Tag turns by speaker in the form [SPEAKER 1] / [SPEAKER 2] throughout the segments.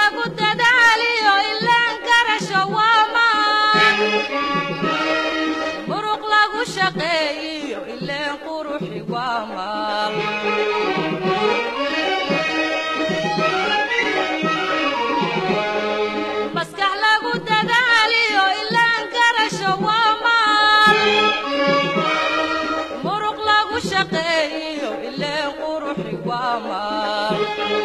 [SPEAKER 1] lagu dadaaliyo ilaan garasho waa maan muruq lagu shaqeeyiyo ileen quruxi waa maal maskax lagu dadaaliyo ilaan garasho waa maal muruq lagu shaqeeyiyo ileen quruxi waa maal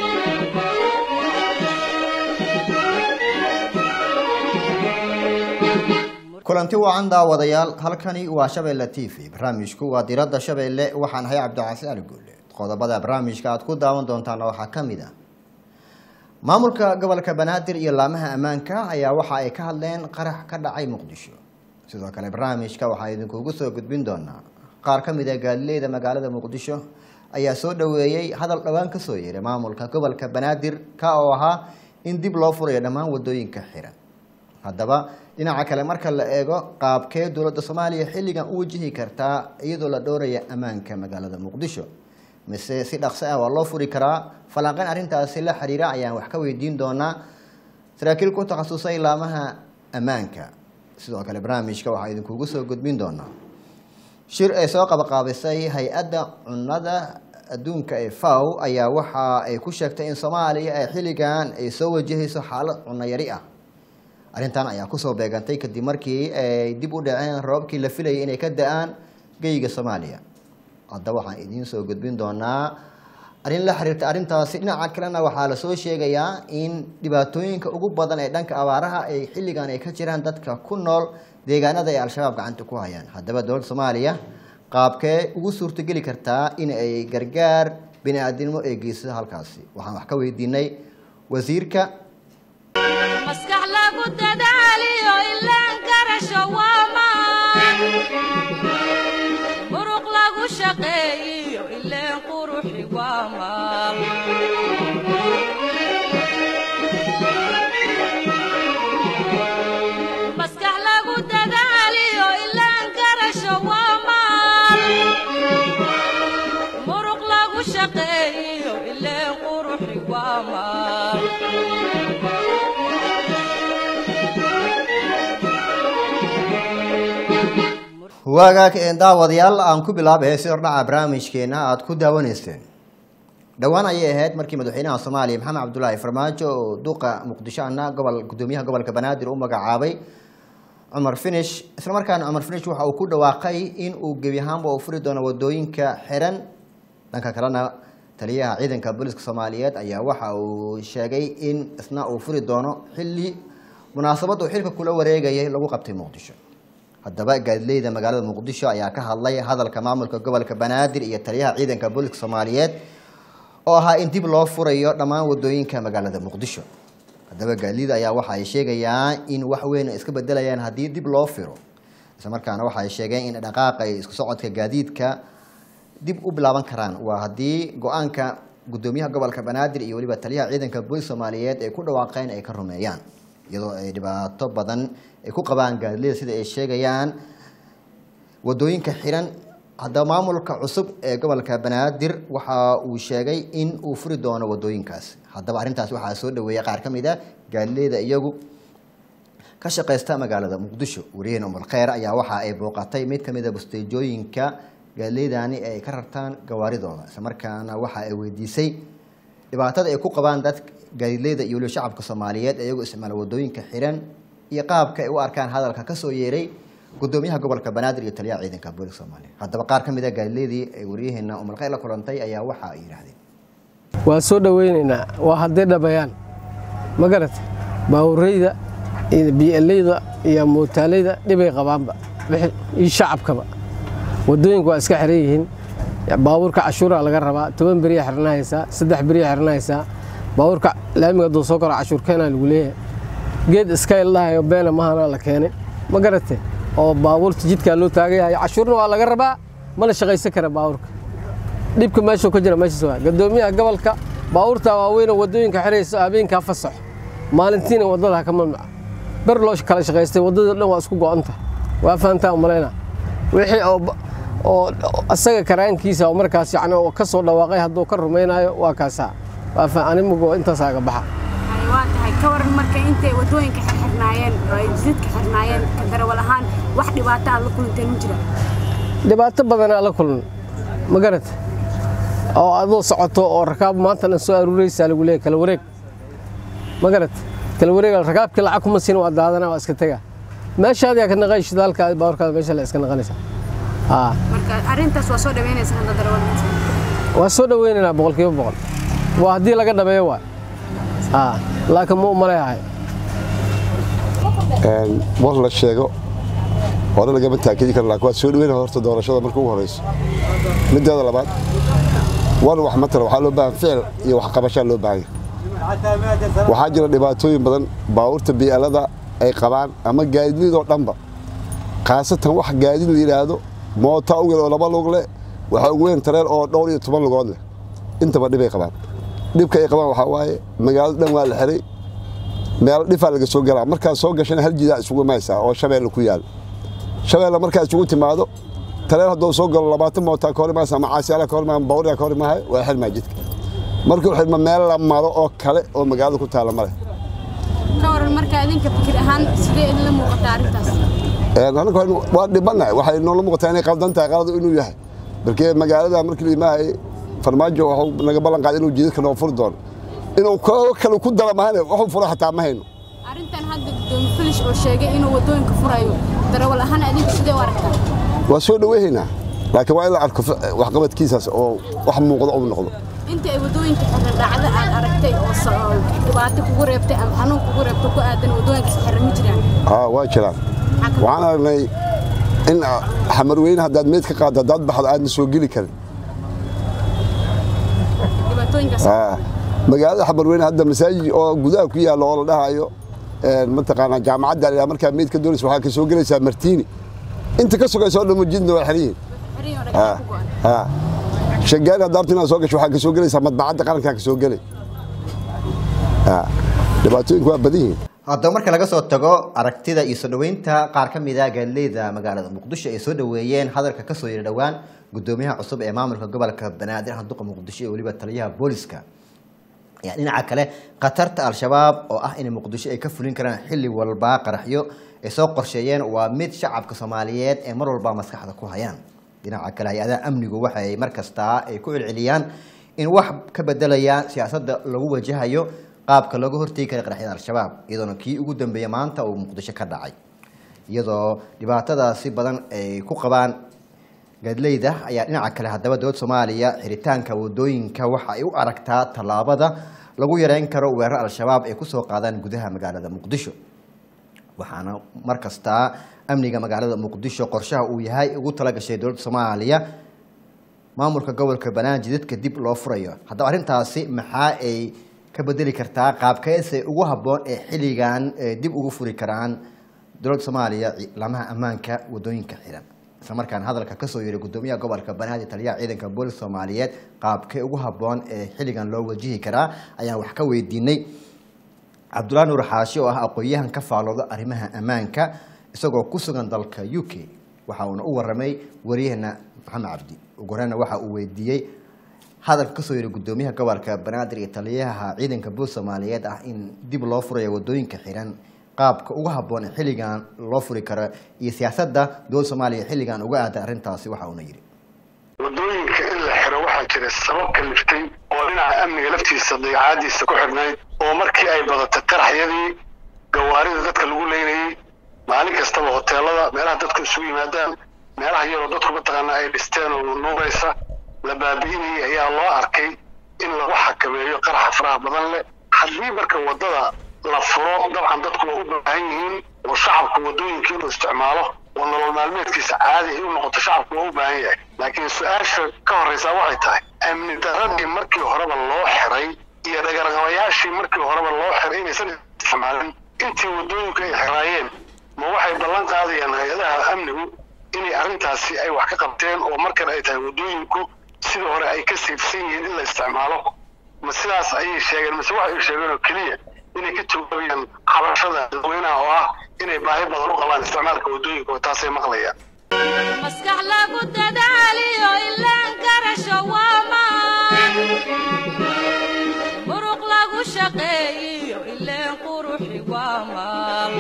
[SPEAKER 2] kulanti wacan daawadayaal halkani waa shabeelle t v barnaamijku waa diradda shabeelle waxaan ahay cabdicasi ali guule qodobada barnaamijka aad ku daawan doontaana waxaa ka mid ah maamulka gobolka banaadir iyo laamaha ammaanka ayaa waxa ay ka hadleen qarax ka dhacay muqdisho sidoo kale barnaamijka waxaa idinkugu soo gudbin doonaa qaar ka mid a gaadileyda magaalada muqdisho ayaa soo dhoweeyey hadal dhowaan kasoo yeeray maamulka gobolka banaadir ka oo ahaa in dib loo furayo dhammaan wadooyinka xiran haddaba dhinaca kale marka la eego qaabkee dowladda soomaaliya xilligan u wajihi kartaa iyadoo la dhowraya ammaanka magaalada muqdisho mise si dhaqso ah waa loo furi karaa falanqeyn arrintaasi la xiriira ayaan wax ka weydiin doonaa saraakiil ku takhasusay laamaha ammaanka sidoo kale barnaamijka waxaa idinkugu soo gudbin doonaa shir ay soo qabaqaabisay hay-adda cunnada adduunka ee faw ayaa waxa ay ku sheegtay in soomaaliya ay xilligan ay soo wajahayso xaalad cunno yari ah arrintan ayaa kusoo beegantay kadib markii ay dib u dhaceen roobabkii la filayay inay ka da-aan geyga soomaaliya haddaba waxaan idiin soo gudbin doonaa arrin la xiriirta arrintaasi dhinaca kalena waxaa lasoo sheegayaa in dhibaatooyinka ugu badan ee dhanka abaaraha ay xilligan ay ka jiraan dadka ku nool deegaanada ay al-shabaab gacanta ku hayaan haddaba dowladda soomaaliya qaabkee ugu suurtogeli kartaa in ay gargaar bini-aadinimo ee geysada halkaasi waxaan wax ka weydiinay wasiirka
[SPEAKER 1] maskax lagu dadaaliyo ilaan garasho waa maan muruq lagu shaqeeyiyo ileen quruxi waa maal maskax lagu dadaaliyo ilaan garasho waa maal muruq lagu shaqeeyiyo ileen quruxi waa maal
[SPEAKER 2] waagaag daawadayaal aan ku bilaabay si hordhaca barnaamijkeena aada ku daawanayseen dhowaan ayay ahayd markii madaxweynaha soomaaliya maxamed cabdulaahi farmaajo oo duqa muqdisho ana gobol gudoomiyaha gobolka banaadir u magacaabay cumar finish islamarkaana cumar finish waxa uu ku dhawaaqay in uu gebi ahaanba uu furi doono wadooyinka xiran dhanka kalena taliyaha ciidanka booliska soomaaliyeed ayaa waxa uu sheegay in isna uu furi doono xilli munaasabad uu xilka kula wareegayay lagu qabtay muqdisho haddaba gaadileyda magaalada muqdisho ayaa ka hadlay hadalka maamulka gobolka banaadir iyo taliyaha ciidanka booliska soomaaliyeed oo ahaa in dib loo furayo dhammaan wadooyinka magaalada muqdisho haddaba gaadileyda ayaa waxa ay sheegayaan in wax weyn ay iska bedelayaan haddii dib loo firo islamarkaana waxa ay sheegeen in dhaqaaqa iyo isku socodka gaadiidka dib u bilaaban karaan waa haddii go-aanka gudoomiyaha gobolka banaadir iyo weliba taliyaha ciidanka booliska soomaaliyeed ay ku dhawaaqeen ay ka rumeeyaan iyadoo ay dhibaato badan ay ku qabaan gaadileyda sida ay sheegayaan wadooyinka xiran haddaba maamulka cusub ee gobolka banaadir waxa uu sheegay in uu furi doono wadooyinkaas haddaba arrintaas waxaa soo dhaweeyay qaar ka mid a gaadileyda iyagu ka shaqeysta magaalada muqdisho wariyaheen umar kheyr ayaa waxa ay booqatay mid ka mid a busteejooyinka gaadileydani ee ay ka rartaan gawaaridooda islamarkaana waxa ay weydiisay dhibaatada ay ku qabaan dad gaadileyda iyo weliba shacabka soomaaliyeed ee iyagu isticmaala wadooyinka xiran iyo qaabka ay u arkaan hadalka kasoo yeeray gudoomiyaha gobolka banaadir iyo taliyaha ciidanka booliska soomaaliya haddaba qaar ka mid a gaadileydii ay waryaheena umalkheyr la kulantay ayaa waxa ay yidhaahdeen
[SPEAKER 3] waa soo dhoweynaynaa waa hadday dhabayaan ma garata baawurayda iyo bieleyda iyo muutaaleyda dhibay qabaanba iyo shacabkaba wadooyinku waa iska xiran yihiin baabuurka cashuuraa laga rabaa toban beriya xirnahaysaa saddex beriya xirnahaysaa baabuurka laamiga hadduu soo koro cashuur keenaa lagu leeyahay geed iska ildhahayo beena mahana la keenay ma garate oo baabuurta jidkaa loo taagayahay cashuurna waa laga rabaa mana shaqaysan kara baabuurka dhibka meeshuu ka jira meeshaas waa gadoomiyaha gobolka baabuurta waaweyn oo wadooyinka xiraysa habeenkaa fasax maalintiina wadada ka mamnuca ber loo kala shaqaystay wadada dhan waa isku go'anta waa fahantaa umalayna wixii oo asaga karaankiisa oo markaas yani oo ka soo dhawaaqay hadduu ka rumaynayo waa kaasaa waa animugo intaasaa ga baxa
[SPEAKER 4] waa tahay ka waran marka intay wadooyinka xirxirnaayeen oo ay jidadka xirnaayeen ka darawal ahaan wax dhibaato aad la kulanteen ma jira
[SPEAKER 3] dhibaato badanaa la kulman ma garata oo adoo socoto oo rakaab maantana soo aruuraysaa lagu leeyahy kala wareeg ma garata kala wareeg rakaabkii lacag kuma siin waa daadana waa iska tega meeshaad yaa ka naqay shidaalka baawarkaada meesha la iska naqanaysa haa
[SPEAKER 4] marka arrintaas waa soo dhaweynaysa hadda darawal
[SPEAKER 3] waa soo dhaweynaynaa boqolkiiba boqol waa haddii laga dhameeyo waay haa laakiin ma u maleeyahay
[SPEAKER 5] war la sheego hore lagama taakidi karo laakiin waa soo dhaweyn horta doorashada marka ugu horeyso mideeda labaad war wax matala waxaa loo baahan ficil iyo waxqabashaa loo baahan yahay waxaa jira dhibaatooyin badan baabuurta bii'alada ay qabaan ama gaadiidoo dhanba khaasatan wax gaadiid la yidhaahdo moota ugal oo laba lug leh waxaa ugu weyn tareen oo dhowr iyo toban lugood leh intaba dhibay qabaan dhibka ay qabaan waxaa waaye magaalada dhan waa la xiray meel dhifaa laga soo galaa markaad soo gashana hal jidaa isugu maysaa oo shabeelle ku yaal shabeelle markaa isugu timaado tareen hadduu soo galo labaatan mootaa ka hor imaaysa ama caasiyaala ka hor imaaya bawriyaa ka hor imaahay waa xirmaa jidka markuu xirma meel la maro oo kale oo magaalada ku taalla male
[SPEAKER 4] ka waran marka idinka fikir ahaan sidee idinla muuqataa arrintaas
[SPEAKER 5] anaga waa dhibannahay waxay noola muuqataa inay qaldan tahay qaladu inuu yahay markee magaalada markii la imaahay farmaajo waxuu naga ballan qaaday inuu jidadka noo furi doono inuu koo kale ku dara mahane waxuu fura xataa ma hayno
[SPEAKER 4] arrintan hadda gudoomiye filish oo sheegay inuu wadooyinka furayo darawal ahaan adinku sidee u aragtaa
[SPEAKER 5] waa soo dhaweynaynaa laakiin waa in la arko waxqabadkiisaas oo wax muuqdo uu noqdo
[SPEAKER 4] inta ay wadooyinka xiran dhacdo aad aragtay oo so- dhibaato kugu reebtay ama xanuun kugu reebtay ku aadan wadooyinka xiran ma jiraan
[SPEAKER 5] haa waa jiraan waxaan aragnay in xamarweyne haddaad meyd ka qaaddo haddaad baxdo aadna soo geli karin
[SPEAKER 4] dhibaatooyinkaas
[SPEAKER 5] haa magaalada xamarweyne hadda masaajid oo gudaha ku yaalla oo la dhahayo mataqaanaa jaamacadda la markaa meyd ka doonaysa waxaa ka soo gelaysaa martiini inta ka sugaysa oo dhan jidna waa xiran yihiin
[SPEAKER 4] xiran oo dhagax ku go'an
[SPEAKER 5] haa shagaari haddaad arto inaad soo gasho waxaa ka soo gelaysaa madbacadda qarankaa ka soo gelay haa dhibaatooyinku waa badan yihiin
[SPEAKER 2] haddaba marka laga soo tago aragtida iyo soo dhoweynta qaar ka mid a gaadileyda magaalada muqdisho ay soo dhoweeyeen hadalka kasoo yiri dhowaan gudoomiyaha cusub ee maamulka gobolka banaadir handuqa muqdisho iyo weliba taliyaha booliska ayaa dhinaca kale khatarta al-shabaab oo ah inay muqdisho ay ka fulin karaan xilli walba qaraxyo ay soo qorsheeyeen waa mid shacabka soomaaliyeed ee mar walba maskaxda ku hayaan dhinaca kale hay-adaha amnigu waxay mar kastaa ay ku celceliyaan in wax ka bedelayaan siyaasadda lagu wajahayo qaabka looga hortegi kara qaraxyada al-shabaab iyadoona kii ugu dambeeya maanta uu muqdisho ka dhacay iyadoo dhibaatadaasi badan ay ku qabaan gaadleyda ayaa dhinaca kale haddaba dowladda soomaaliya xiritaanka wadooyinka waxa ay u aragtaa tallaabada lagu yareyn karo weerar al-shabaab ay kusoo qaadaan gudaha magaalada muqdisho waxaana mar kastaa amniga magaalada muqdisho qorshaha uu yahay ugu talagashay dowladda soomaaliya maamulka gobolka banaaji dadka dib loo furayo haddaba arrintaasi maxaa ay ka bedeli kartaa qaabkeese ugu habboon ee xilligan ee dib ugu furi karaan dowladda soomaaliya ciidamaha ammaanka wadooyinka xiran isla markaan hadalka kasoo yeeray gudoomiyaha gobolka banaadir taliyaha ciidanka boolis soomaaliyeed qaabkee ugu habboon ee xilligan loo wajihi karaa ayaan wax ka weydiinay cabdullahi nuur xaashi oo ah aqoon-yahan ka faalooda arrimaha ammaanka isagoo ku sugan dalka u k waxa uuna u waramay wariyahana maxamed cabdi ugu horeyna waxa uu weydiiyey hadalka kasoo yiri gudoomiyaha gobolka banaadir iyo taliyaha ciidanka boolis soomaaliyeed ah in dib loo furayo wadooyinka xiran qaabka ugu habboon ee xilligan loo furi karo iyo siyaasadda dowladda soomaaliya xilligan uga aaday arrintaasi waxa uuna yidhi
[SPEAKER 6] wadooyinka in la xiro waxaa jira sabab kaliftay oo dhinaca amniga laftiisa dayacaadiisa ku xidhnayd oo markii ay badatay qaraxyadii gawaarida dadka lagu leynayey maalin kastaba hoteelada meelaha dadku isugu yimaadaan meelaha yaroo dadku mataqaana ay dhisteen oo nuuraysa la baabi'inayay ayaa loo arkay in lagu xakameeyo qaraxa faraha badan leh haddii marka waddada la furo dabcan dadku waa u baahan yihiin oo shacabku waddooyinka inuu isticmaalo oo nolol maalmeedkiisa caadi ay u noqoto shacabku waa u baahan yahay laakiin su-aasha ka horreysaa waxay tahay amni daradii markii horeba loo xiray iyo dhagarqabayaashii markii horeba loo xiray inaysan isticmaalin intii waddooyinku ay xiraayeen ma waxay ballan qaadayaan hay-adaha amnigu inay arrintaasi ay wax ka qabteen oo markan ay tahay waddooyinku sidii hore ay ka siifsan yihiin in la isticmaalo ma sidaas ayay sheegeen mise waxay sheegeen oo keliya inay ka jawaabayaan xabashada dadweynaha oo ah inay baahi badan u qabaan isticmaalka waddooyinka oo taasay maqlayaan
[SPEAKER 1] maskax lagu dadaaliyo ilaan garasho waa maan muruq lagu shaqeeyiyo waa maal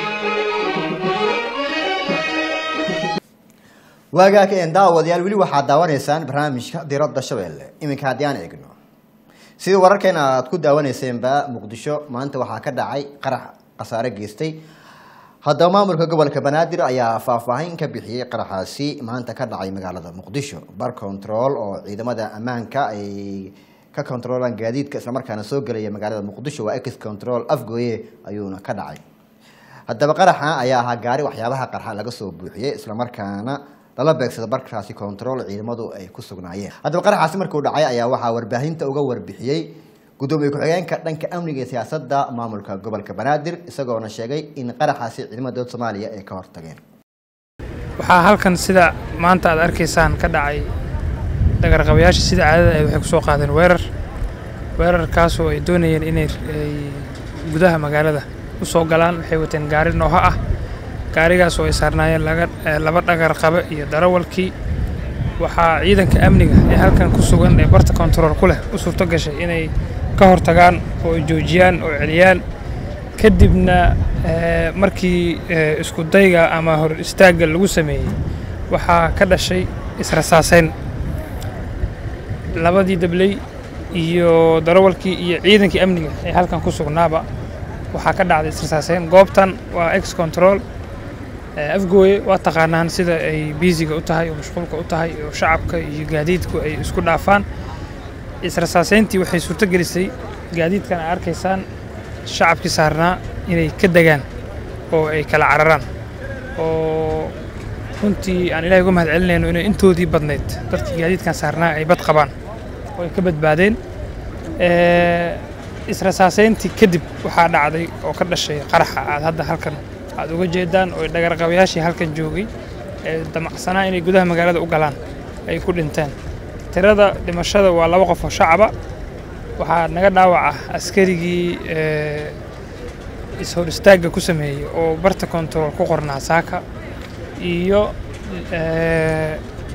[SPEAKER 2] waagaag een daawadayaal weli waxaad daawanaysaan barnaamijka diradda shabeelle iminka haddii aan eegno sida wararkeena aad ku daawaneyseenba muqdisho maanta waxaa ka dhacay qarax khasaare geystay haddaba maamulka gobolka banaadir ayaa faahfaahin ka bixiyey qaraxaasi maanta ka dhacay magaalada muqdisho bar control oo ciidamada ammaanka ay ka controlaan gaadiidka islamarkaana soo gelaya magaalada muqdisho waa ex control afgooye ayuuna ka dhacay haddaba qaraxa ayaa ahaa gaari waxyaabaha qarxa laga soo buuxiyey islamarkaana lala beegsada barkaasi control ciidamadu ay ku sugnaayeen haddaba qaraxaasi markuu dhacay ayaa waxaa warbaahinta uga warbixiyey gudoomiye ku-xigeenka dhanka amniga iyo siyaasadda maamulka gobolka banaadir isagoona sheegay in qaraxaasi ciidamada dowlad soomaaliya ay ka hortageen
[SPEAKER 7] waxaa halkan sida maanta aad arkaysaan ka dhacay dagarqabayaasha sida caadada ahayd waxay kusoo qaadeen weerar weerarkaasoo ay doonayeen inay ay gudaha magaalada u soo galaan waxay wateen gaari nooha ah gaarigaas oo ay saarnaayeen laga- eh, laba dhagar qabe iyo darawalkii waxaa ciidanka amniga ee halkan ku sugan ee barta kontarool ku leh u suurto gashay inay ka hortagaan oo ay joojiyaan oo celiyaan kadibna eh, markii eh, isku dayga ama hor istaagga lagu sameeyey waxaa ka dhashay israsaaseyn labadii dabley iyo darawalkii iyo ciidankii amniga ee halkan ku sugnaaba waxaa ka dhacday israsaaseyn goobtan waa ex control Eh, afgooye waa taqaanaan sida ay biisiga u tahay oo mashquulka u tahay oo shacabka iyo gaadiidku ay isku dhaafaan israsaaseyntii waxay suurto gelisay gaadiidkan ay arkaysaan shacabkii saarnaa inay ka degaan oo ay kala cararaan oo runtii aan ilahay uga mahad celinayno inay intoodii badnayd dadkii gaadiidkan saarnaa ay bad qabaan oo ay ka badbaadeen Eh, israsaaseyntii kadib waxaa dhacday oo ka dhashay qaraxa aad hadda halkan aad uga jeedaan oo dhagarqabayaashii halkan joogay ee damacsanaa inay gudaha magaalada u galaan ay ku dhinteen tirada dhimashada waa laba qof oo shacaba waxaa naga dhaawaca askarigii eh, is-hor istaagga ku sameeyey oo barta kontarool ku qornaa saaka iyo eh,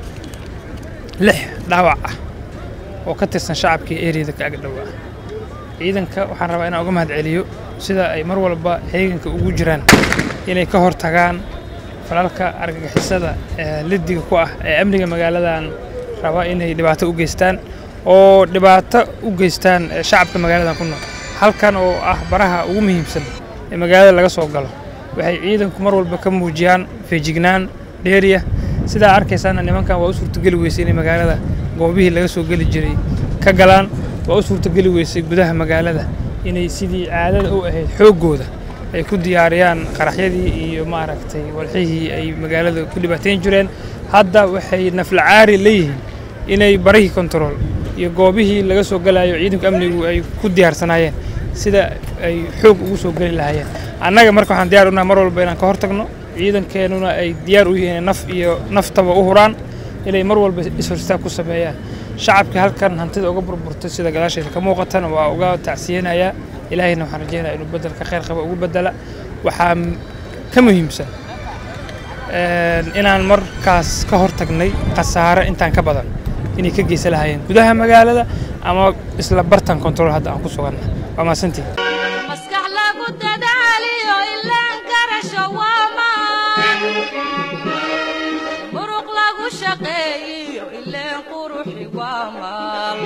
[SPEAKER 7] lix dhaawac ah oo ka tirsan shacabkii eriyada ka ag dhowaa ciidanka waxaan rabaa inaan uga mahad celiyo sida ay mar walba heeganka ugu jiraan inay ka hortagaan falalka argagixisada ee lidiga ku ah ee amniga magaaladan raba inay dhibaato u geystaan oo dhibaato u geystaan eh, shacabka magaaladan ku nool halkan oo ah baraha ugu muhiimsan ee magaalada laga soo galo waxay ciidanku mar walba ka muujiyaan feejignaan dheeriya sidaa arkaysaana nimankan waa u suurtogeli weysay inay magaalada goobihii laga soo geli jiray ka galaan waa u suurtogeli weysay gudaha magaalada inay sidii caadada u ahayd xooggooda ay ku diyaariyaan qaraxyadii iyo maaragtay walxihii ay magaalada ku dhibaateyn jireen hadda waxay naflacaari leeyihiin inay barihii kontarool iyo goobihii laga soo galayo ciidanka amnigu ay ku diyaarsanaayeen sida ay xoog ugu soo geli lahaayeen annaga marka waxaan diyaar unahay mar walba inaan ka hortagno ciidankeenuna ay diyaar u yihiin naf iyo naftaba u huraan inay mar walba is-horstaag ku sameeyaan shacabkii halkan hantida uga burburtay sida gadaasheeda ka muuqatana waa uga tacsiyanayaa ilaahayna waxaan rajeynayaa inuu bedelka khayr qaba ugu bedela waxaa m- ka muhiimsan een, inaan markaas ka hortagnay khasaare intaan ka badan inay ka geysan lahaayeen gudaha magaalada ama isla bartan control hadda aan ku suganna waa mahadsantihin
[SPEAKER 1] maskax lagu dadaaliyo ilaan garasho waa maan muruq lagu shaqeeyiyo ileen quruxi waa maal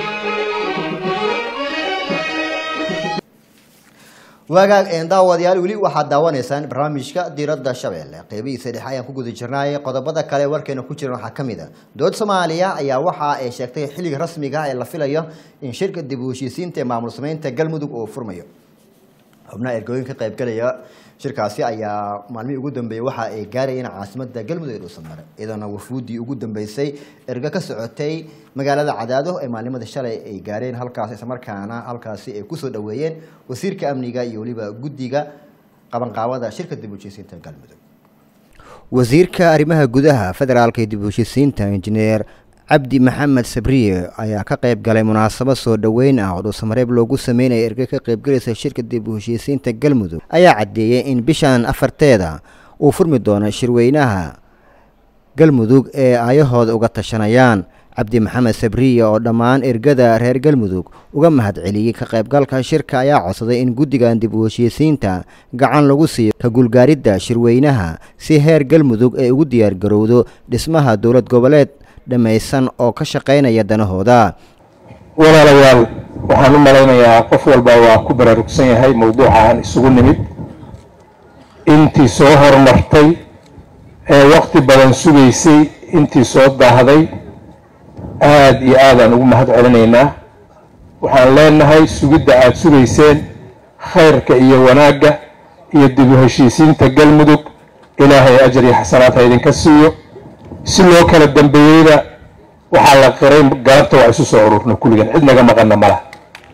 [SPEAKER 2] waagaag een daawadayaal weli waxaad daawanaysaan barnaamijka diiradda shabeelle qeybihiisa dhexe ayaan ku guda jirnay qodobada kale warkeena ku jiran waxaa ka mid a dowladda soomaaliya ayaa waxa ay sheegtay xilliga rasmiga ah ee la filayo in shirka dib u heshiisiinta ee maamul sameynta galmudug uu furmayo xubnaha ergooyin ka qaybgalaya shirkaasi ayaa maalmihii ugu dambeeyey waxa ay gaarayeen caasimada galmudug ee dhuusamare iyadoona wafuudii ugu dambeysay ergo ka socotay magaalada cadaado ee maalimada shalay ay gaareen halkaas islamarkaana halkaasi ay kusoo dhaweeyeen wasiirka amniga iyo weliba guddiga qabanqaabada shirka dib u heshiisiinta galmudug wasiirka arrimaha gudaha federaalka dib u heshiisiinta injineer cabdi maxamed sabriye ayaa ka qayb galay munaasabad soo dhoweyn ah oo dhuusamareeb loogu sameynaya erge ka qaybgalaysa shirka dib u heshiisiinta galmudug ayaa caddeeyey in bishan afarteeda uu furmi doono shirweynaha galmudug ee aayahooda uga tashanayaan cabdi maxamed sabriye oo dhammaan ergada reer galmudug uga mahadceliyey ka qaybgalka shirka ayaa codsaday in guddigan dib u heshiisiinta gacan lagu siiyo ka gulgaaridda shirweynaha si heer galmudug ay ugu diyaargarowdo dhismaha dowlad goboleed dhammaysan oo ka shaqaynaya danahooda
[SPEAKER 8] walaalayaal waxaan u malaynayaa qof walba waa ku baraarugsan yahay mowduuca aan isugu nimid intii soo horumartay ee waqti badan sugaysay intii soo daahday aada iyo aadaan ugu mahad celinaynaa waxaan leenahay sugidda aada sugayseen khayrka iyo wanaagga iyo dib u heshiisiinta galmudug ilaahay ajar iyo xasanaad ha idinka siiyo si loo kala dambeeyeyna waxaa la qiray galabta waa isu soo ururna kulligan cid naga maqanna ma laha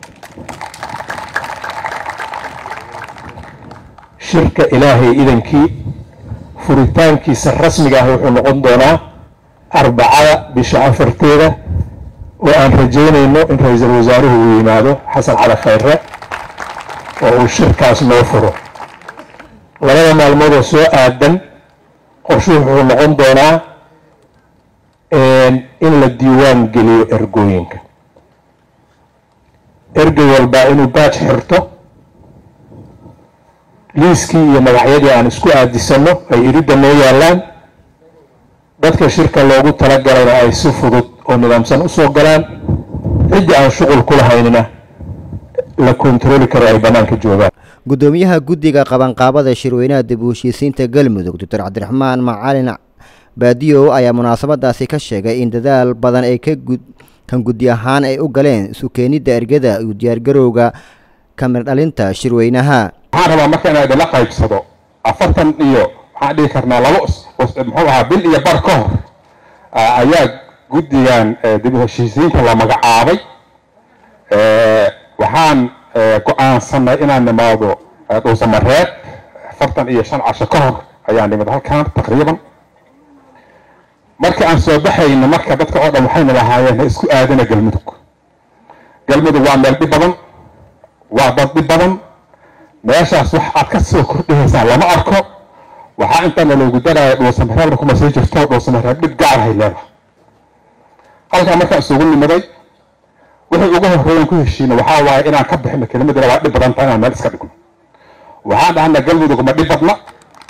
[SPEAKER 8] shirka ilaahay idankii furitaankiisa rasmiga ah wuxuu noqon doonaa arbacada bisha afarteeda oo aan rajaynayno in ra-iisul wasaaruhu uu yimaado xasan cali khayre oo uu shirkaas noo furo labada maalmood oo soo aadan qorshuhu wuxuu noqon doonaa in la diiwaan geliyo ergooyinka ergey walbaa inuu baaj xirto liiskii iyo magacyadii aan isku aadisanno ay iridda noo yaallaan dadka shirka loogu talagalayna ay si fudud oo nidaamsan u soo galaan ciddii aan shuqul ku lahaynina la kontarooli karo ay bannaanka joogaan
[SPEAKER 2] guddoomiyaha guddiga qabanqaabada shirweynaha dib u heshiisiinta galmudug doctor cabdiraxmaan macalin baadiyow ayaa munaasabadaasi ka sheegay in dadaal badan ay ka gud kan guddi ahaan ay u galeen isu keenidda ergada iyo diyaargarowga kamir dhalinta shirweynaha
[SPEAKER 8] waxaan rabaa marka inaa idinla qaybsado afartan iyo waxaan dhihi karnaa labo muxuu ahaa bil iyo bar ka hor ayaa guddigan dib u heshiisiinta la magacaabay waxaan go-aansanay inaan nimaado dhuusamareed afartan iyo shan casho ka hor ayaan nimid halkan taqriiban marka aan soo baxayno marka dadka oo dhan waxayna lahaayeen ha isku aadana galmudug galmudug waa meel dhib badan waa dad dhib badan meeshaas wax aad ka soo kordhihaysaan lama arko waxaa intaana loogu daraya dhuusamareebna kuma sii jirto dhuusamareeb dhib gaarahay leedahay halkaa markaan isugu nimaday wixii ugu horreeyan ku heshiina waxaa waaye inaan ka bixino kelimadana waa dhib badan tahay inaan meel iska dhigno waxaan dhahna galmudug ma dhib badna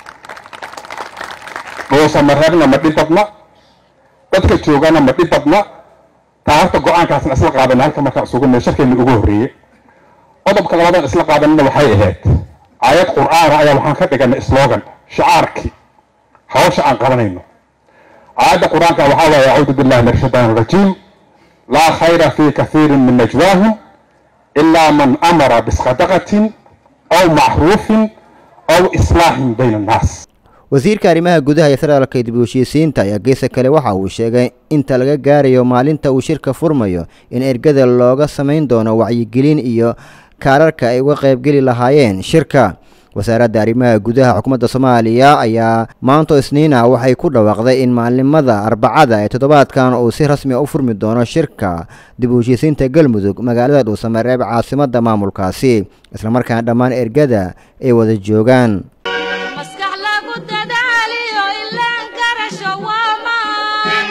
[SPEAKER 8] dhuusamareebna ma dhib badna dadka joogana ma dhib badna taa horta go-aankaasna isla qaadana halka markaan isugu nimid sharkeena ugu horreeyey qodobka labadan isla qaadanina waxay ahayd aayad qur'aana ayaa waxaan ka dhiganay slogan shicaarkii hawsha aan qabanayno aayadda qur-aanka waxaa waaye acuudu billahi min ashaytaan rajiim laa khayra fii kathiirin min najwaahum ilaa man amara bisadaqatin aw macruufin aw islaaxin bayna annaas
[SPEAKER 2] wasiirka arrimaha gudaha iyo federaalka dib u heshiisiinta ayaa geesa kale waxa uu sheegay inta laga gaarayo maalinta uu shirka furmayo in ergada looga samayn doono wacyigelin iyo kaararka ay uga qaybgeli lahaayeen shirka wasaaradda arrimaha gudaha xukuumadda soomaaliya ayaa maanto isniina waxay ku dhawaaqday in maalimada arbacada ee toddobaadkan uu si rasmi a u furmi doono shirka dib u heshiisiinta galmudug magaalada dhuusamareeb caasimadda maamulkaasi islamarkaana dhammaan ergada ay wada joogaan
[SPEAKER 1] maskax lagu dadaaliyo ilaan garasho waa maan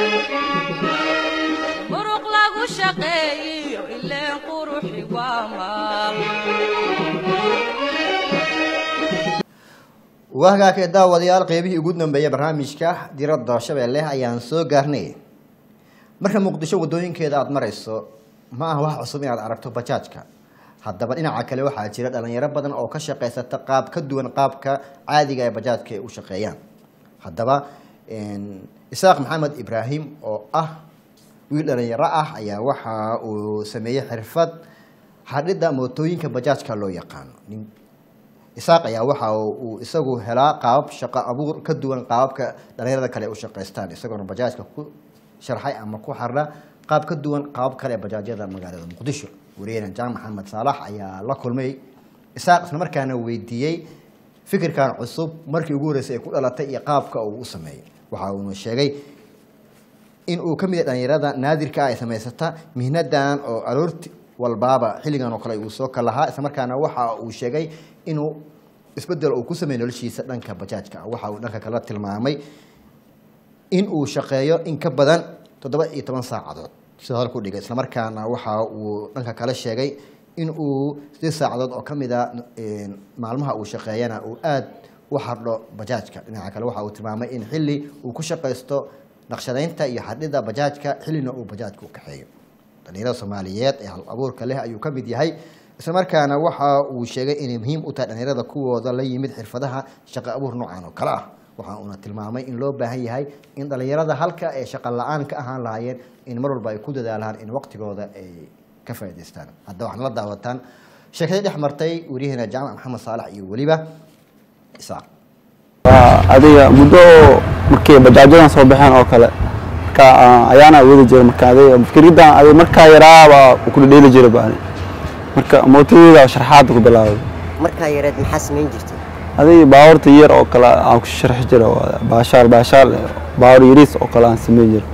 [SPEAKER 1] muruq lagu shaqeeyiyo ileen quruxi waa maal
[SPEAKER 2] wahagaakee daawadayaal qeybihii ugu dambeeyay barnaamijka diradda shabeelle ayaan soo gaarnay marka muqdisho wadooyinkeeda aada marayso ma aha wax cusub inaad aragto bajaajka haddaba dhinaca kale waxaa jira dhalinyaro badan oo ka shaqaysata qaab ka duwan qaabka caadiga ee bajaajka ay u shaqeeyaan haddaba isaaq maxamed ibraahim oo ah wiil dhalinyaro ah ayaa waxa uu sameeyey xirfad xadhidda mootooyinka bajaajka loo yaqaano nin isaaq ayaa waxa uu isagu helaa qaabab shaqo abuur ka duwan qaababka dhalinyarada kale ay u shaqaystaan isagoona bajaajka ku sharxay ama ku xardha qaab ka duwan qaabab kale ee bajaajyada magaalada muqdisho wariyeenan jaan maxamed saalax ayaa la kulmay isaaq islamarkaana weydiiyey fikirkan cusub markii ugu horreysay ay ku dhalatay iyo qaabka uu u sameeyey waxa uuna sheegay in uu ka mid yahay dhalinyarada naadirka ah ay samaysata mihnadan oo aroorti walbaaba xilligan oo kale uu soo kalahaa islamarkaana waxa uu sheegay inuu isbedel uu ku sameeyey noloshiisa dhanka bajaajka waxa uu dhanka kala tilmaamay in uu shaqeeyo in ka badan toddoba iyo toban saacadood sida hadalku dhigay islamarkaana waxa uu dhanka kale sheegay in uu sidii saacadood oo ka mid a een, maalmaha uu shaqeeyana uu aada u xardho bajaajka dhinaca kale waxa uu tilmaamay in xilli uu ku shaqaysto naqshadaynta iyo xadhida bajaajka xillina uu bajaajka u kaxeeyo dhalinyarada soomaaliyeed ee hal abuurka leh ayuu ka mid yahay islamarkaana waxa uu sheegay inay muhiim u tahay dhalinyarada kuwooda la yimid xirfadaha shaqo abuur noocan oo kale ah waxa uuna tilmaamay in loo baahan yahay in dhalinyarada halka ee shaqo la-aan ka ahaan lahaayeen in mar walba ay ku dadaalaan in waqtigooda ay ka faa'idaystaan hadda waxaad la daawataan sheekadii dhex martay waryaheena jaamac maxamed saalax iyo weliba isaaq
[SPEAKER 9] waa adiga muddo oo markii bajaajadan soo baxeen oo kale marka ah, ayaana wadi jiray marka adiga fikridan adiga markaa yaraaba ku dhedheeli jiray baani marka mootadeeda sharxaada ku bilaabay
[SPEAKER 10] markaa yareed maxaa samayn jirtay
[SPEAKER 9] adiga baabuurta yar oo kale aan ku sharxi jiray waa baashaal baashaal baawur yariis oo kale aan sameyn jiray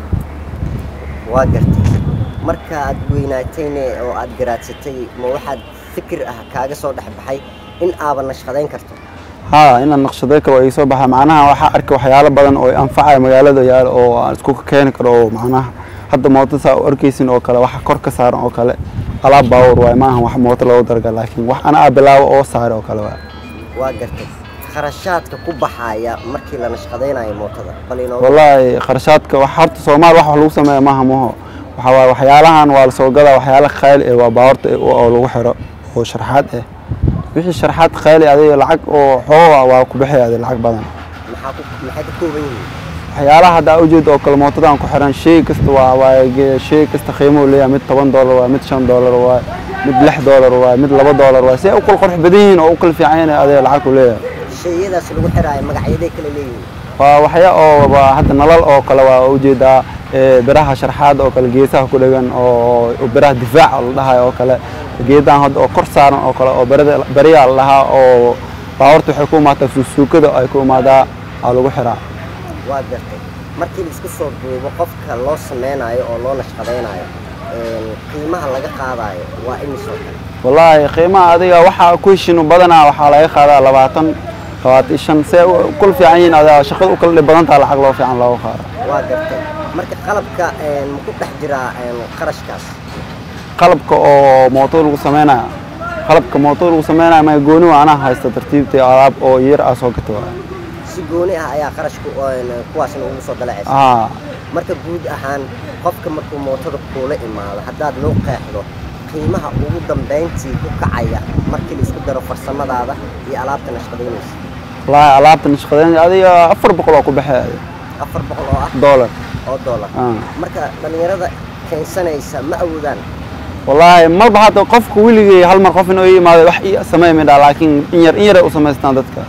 [SPEAKER 10] waa gartay marka aad weynaatayne oo aad garaadsatay ma waxaad fikir ah kaaga soo dhex baxay in aaba nashqadayn karto
[SPEAKER 9] haa inaan naqshaday karo oo iga soo baxa macnaha waxaa arkay waxyaalo badan oo anfacaya magaalada yaal oo aan isku keeni karo oo macnaha hadda mooto saa u arkaysin oo kale waxa kor ka saaran oo kale alaab baawur waay maaha wax mooto loogu darga laakiin wax ana aa bilaabo oo saare oo kale waay
[SPEAKER 10] waa gartay kharashaadka ku baxaya markii la nashqadaynayo mootada bal inooga
[SPEAKER 9] wallaahi kharashaadka wax horta soomaal wax lagu sameeya maaha maho waxa waaye waxyaalahan waa la soo gadaa waxyaala khayli eh waa baawarta eh oo lagu xiro oo sharxaad eh wixii sharxaad khayli adiga lacag oo xooga waa ku bixaya adiga lacag badan
[SPEAKER 10] maxaa ku maxay ka kooban yihiin
[SPEAKER 9] waxyaalaha hadda ujeeda oo kale mootadan ku xiran shay kasta waa waa ge- shay kasta qiimo uu leeyahay mid toban doolar waa mid shan doolar waa mid lix doolar waa mid laba doolar waa si ay u kala qurux badan yihiin oo u kala fiican yihiin adiga lacag ku leeyahay
[SPEAKER 10] shayadaas lagu xiraayo magacyaday kala leeyihiin
[SPEAKER 9] waa waxya oo waa hadda nalal oo kale waa ujeedaa ee, biraha sharxaad oo kale geesaha ku dhagan oo oo biraha difaaca la dhahayo oo kale geedahan hadda oo kor saaran oo kale oo barida bariyaa la dhahaa oo baawarta waxay ku imaataa suusuukada ay ku imaadaa aa lagu xiraa
[SPEAKER 10] waa gartay markii la isku soo duubo qofka loo sameynayo oo loo nashqadaynayo een, qiimaha laga qaadayo waa imisoo kale
[SPEAKER 9] wallaahi qiimaha adiga waxaa ku heshino badanaa waxaa laga qaadaa labaatan labaatan iyo shan see u kula fiican yihiin adiga shaqada u kala dhib badan taha lacag loo fiican looga qaado
[SPEAKER 10] waa gartay marka qalabka een, ma ku dhex jiraa een, qarashkaas
[SPEAKER 9] qalabka oo mooto lagu sameynaya qalabka mooto lagu sameynaya ma gooni waa anaa haysta tartiibtii alaab oo yar ah soo gata waay
[SPEAKER 10] si gooni ah ayaa qarashku een, kuwaasna ugu soo dalacaysa
[SPEAKER 9] aa
[SPEAKER 10] marka guud ahaan qofka markuu mootada kuula imaado haddaad loo qeexdo qiimaha ugu dambayntii ku kacaya markii la isku daro farsamadaada iyo alaabta nashqadaynaysa
[SPEAKER 9] wallaahi alaabta nashqadeyn adiga afar boqol oo ku baxay
[SPEAKER 10] afar boqol oo ah
[SPEAKER 9] doolar
[SPEAKER 10] oo dollar
[SPEAKER 9] Ah.
[SPEAKER 10] marka dhallinyarada keensanaysa ma awoodaan
[SPEAKER 9] wallaahi marba hadda qofka weligay hal mar qof inuu ii imaado wax ii sameey midhaa laakiin in yar in yaray u samaystaan dadka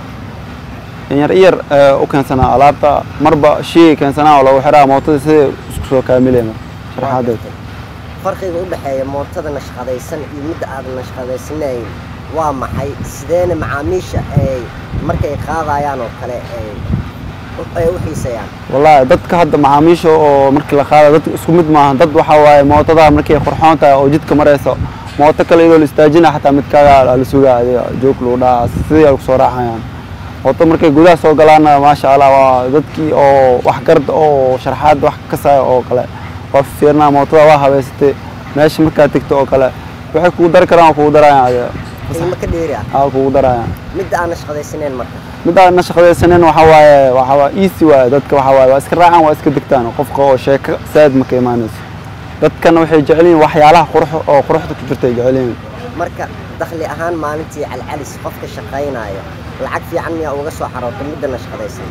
[SPEAKER 9] in yar in yar eh, u keensanaa alaabta marba shey keensanaa oo lagu xiraa mootada siday isku soo kaamilayna sharxaadeed
[SPEAKER 10] farqiga u dhexeeya mootada nashqadaysan iyo midda aad nashqadaysanayn waa maxay sideena macaamiisha ay markay qaadayaan oo kale ay u- ay u xiisayaan
[SPEAKER 9] wallaahi dadka hadda macaamiisha oo markii la qaada dadka isku mid maaha dad waxaa waaye mootada markay qurxoon tahay oo jidka marayso mooto kale iyadoo la istaajina xataa midkaaga la sugaa adiga joog lagu dhaca sidii ay kusoo raacayaan mooto markay gudaha soo galaanna maasha allah waa dadkii oo wax garda oo sharxaad wax ka kasaya oo kale waa fiirnaa mootada waa habeysatay meesha markaad tegto oo kale waxay kugu dari karaan waa kugu darayaan adiga
[SPEAKER 10] qiimo ka dheeri ah
[SPEAKER 9] aa kugu darayaan
[SPEAKER 10] midda aan nashqadaysanayn marka
[SPEAKER 9] mid aan na shaqadaysanin waxa waaye waxa waa easy waaye dadka waxa waaye waa iska raacaan waa iska degtaan qofka oo sheeko saad ma ka imaanayso dadkana waxay jecel yihiin waxyaalaha qurux oo quruxda ku jirta ay jecel yihiin
[SPEAKER 10] marka dakhli ahaan maalintii calcalis qofka shaqaynaya lacag fiican miyaa uga soo xaroota midda nashqadaysan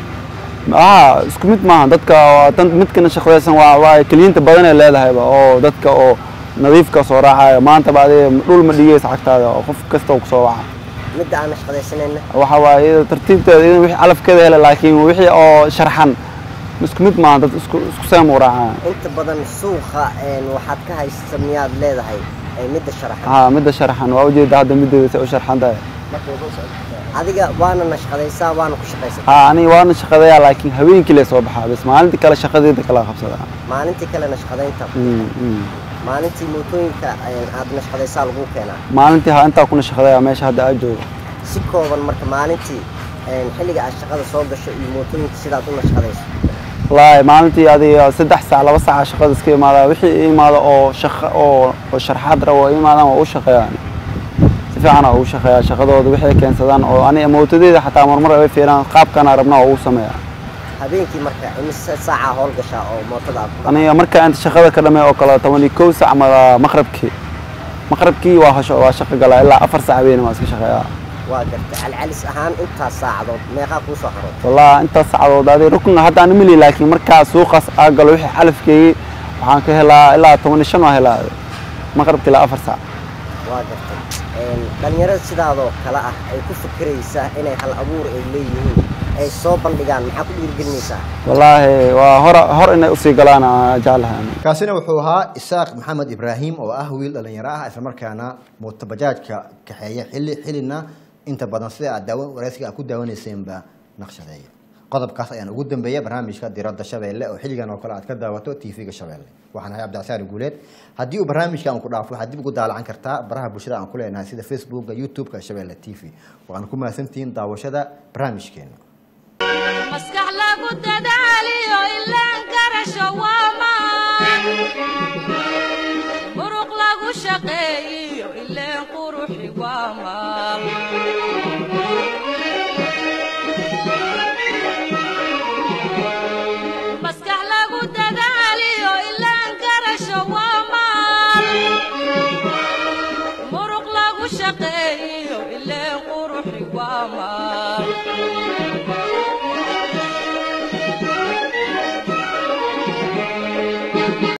[SPEAKER 9] aa isku mid maaha dadka waa tan midkana shaqadaysan waa waa keliyiinta badan ay leedahayba oo dadka oo nadiifka soo raacaya maanta ba adiga dhul ma dhigaysa cagtaada oo qof kasta oo kusoo waca
[SPEAKER 10] midda aan nashqadaysanayna
[SPEAKER 9] waxa waaye iyada tartiibteeda iyada wixii calafkeeda hele laakiin wixii oo sharxan isku mid maaha dad isku isku seem u raacaya
[SPEAKER 10] inta badan suuqa een, waxaad ka haysta miyaad leedahay ee midda sharaxan
[SPEAKER 9] haa midda sharxan waa ujeeda hadda mideeda say u sharxan tahay
[SPEAKER 10] adiga waana nashqadaysaa waana ku shaqaysataa
[SPEAKER 9] haa aniga waana shaqadayaa laakiin habeenkii lee soo baxaa bas maalintii kale shaqadeeda kala qabsadaa
[SPEAKER 10] maalintii kale nashqadaynta
[SPEAKER 9] Mm, mm.
[SPEAKER 10] maalintii mootooyinka een, aad nashqadaysaa lagu keenaa
[SPEAKER 9] maalintii haa intaa kuna shaqadayaa meesha hadda aad joogo
[SPEAKER 10] si kooban marka maalintii een, xilliga aad shaqada soo gasho iyo mootooyinka sidaad u nashqadayso
[SPEAKER 9] wallaahi maalintii adiga saddex saac laba saaca shaqada iska imaada wixii i imaada oo shaqo oo oo sharxaad rabo i imaadaan waa u shaqeeyaan si fiican waa ugu shaqeeyaa shaqadooda wixii keensadaan oo aniga mootadeeda xataa marmar ay fiiraan qaabkana rabnaa waa ugu sameeyaa
[SPEAKER 10] habeenkii marka imise saacaa howl gashaa oo mootada aad ku
[SPEAKER 9] aniga marka inta shaqada ka dhamay oo kale toban iyo kow saac ma maqrabkii maqrabkii waa hasho waa shaqo galaa ilaa afar saac habeen waa iska shaqeeyaa
[SPEAKER 10] waa gartay calcalis ahaan intaas saacadood meeqaa kuu soo xarood
[SPEAKER 9] والله انت سعدود هذه ركن هذا انا ملي لكن مركا سوق اقل وحي حلفكي waxaan ka helaa ilaa 15 waa helaa maqribki ilaa 4 saac
[SPEAKER 10] waa gartay Een, dhalinyarada sidaadoo kale ah ay ku fikiraysaa inay hal abuur ay leeyihiin ay soo bandhigaan maxaa ku dhiirigelinaysaa
[SPEAKER 9] wallaahi waa hor hor inay usii galaan aan jeclahay
[SPEAKER 2] kaasina wuxuu ahaa isaaq maxamed ibraahim oo ah wiil dhalinyaro ah islamarkaana mootobajaajka kaxeeya xilli xillina inta badan sida aad daawan wareysiga aad ku daawaneyseenba naqshadeeya qodobkaas ayaan ugu dambeeya barnaamijka diradda shabeelle oo xilligan oo kale aad ka daawato tv-ga shabeelle waxaan ahay cabdicasaari guuleed haddii uu barnaamijka aan ku dhaafo waxaad dib ugu daalacan kartaa baraha bulshada aan ku leenahay sida facebooka youtube-ka shabeelle t v waxaan ku mahadsantihiin daawashada barnaamijkeena
[SPEAKER 1] maskax lagu dadaaliyo ilaan garasho waa maan muruq lagu shaqeeyiyo ileen quruxi waa maal maskax lagu dadaaliyo ilaan garasho waa maal muruq lagu shaqeeyiyo ileen quruxi waa maal